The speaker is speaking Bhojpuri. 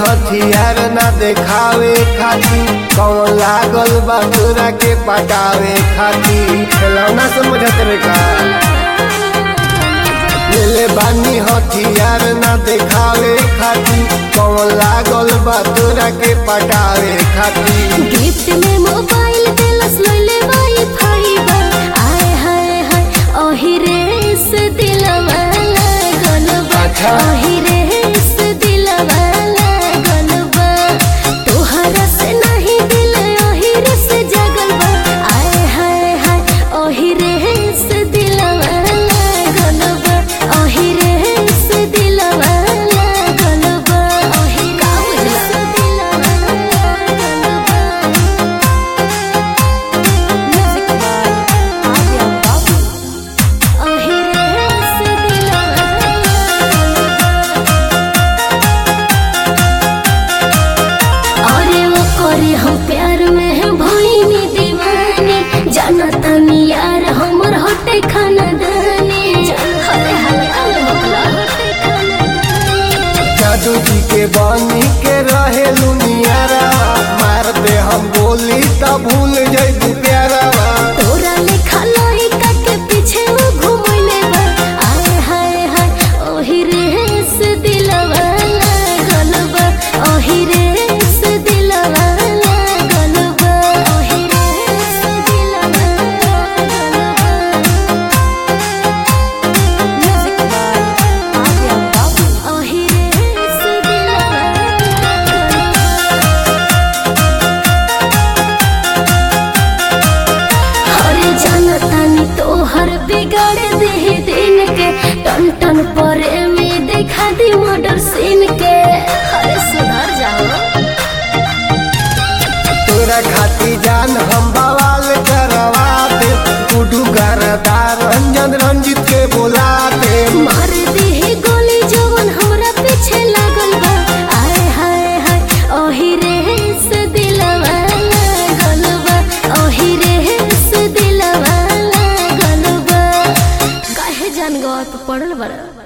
हथियार ना देखावे खाती कौन लागल बा तोरा के पटावे खाती खिलौना समझत रे का लेले बानी हथियार ना देखावे खाती कौन लागल बा तोरा के पटावे खाती गिफ्ट में मोबाइल दिलस लइले वाईफाई बा आय हाय हाय ओही रेस दिलवा लागल बा अच्छा। ओही रेस दिलवा लागल बा तोहरा से नहीं दिल ओही रेस जगल बा आय हाय हाय ओही रेस दिलवा लागल बा ओही रेस दिलवा लागल बा ओही रेस दिलवा लागल बा Music by Adya Babu. ओही रेस दिलवा अरे वो करे हम प्यार में है भइनी दीवानी जानतानी यार हमर होटे खाना दानी हले हले अले होकला होटे खाना दानी जादू जी के बानी के रहे लुनियारा मार दे हम बोली तब भूल जइबू प्यारा तोरा लेखा लइका के पीछे वो घुमैले बा आय हाय हाय ओही रेस दिलवा लागल बा ओही रेस दिलवा लागल बा ओही रेस दिलवा लागल बा Music by Adya Babu. ओही रेस दिलवा लागल बा अरे जानतानी तोहर बिगाड़ दे दिन के टन टन परे में देखा दी मर्डर सीन के अरे सुधर जाओ तोरा खाती जान हम बवाल करवा दे गुडू गरदार रंजन रंजित के बुला दे मार दी गोली जवन हमरा पीछे लागल बा आय हाय हाय ओही रेस दिलवा लागल बा ओही रेस दिलवा लागल बा काहे जान गवा पे पड़ल बड़ा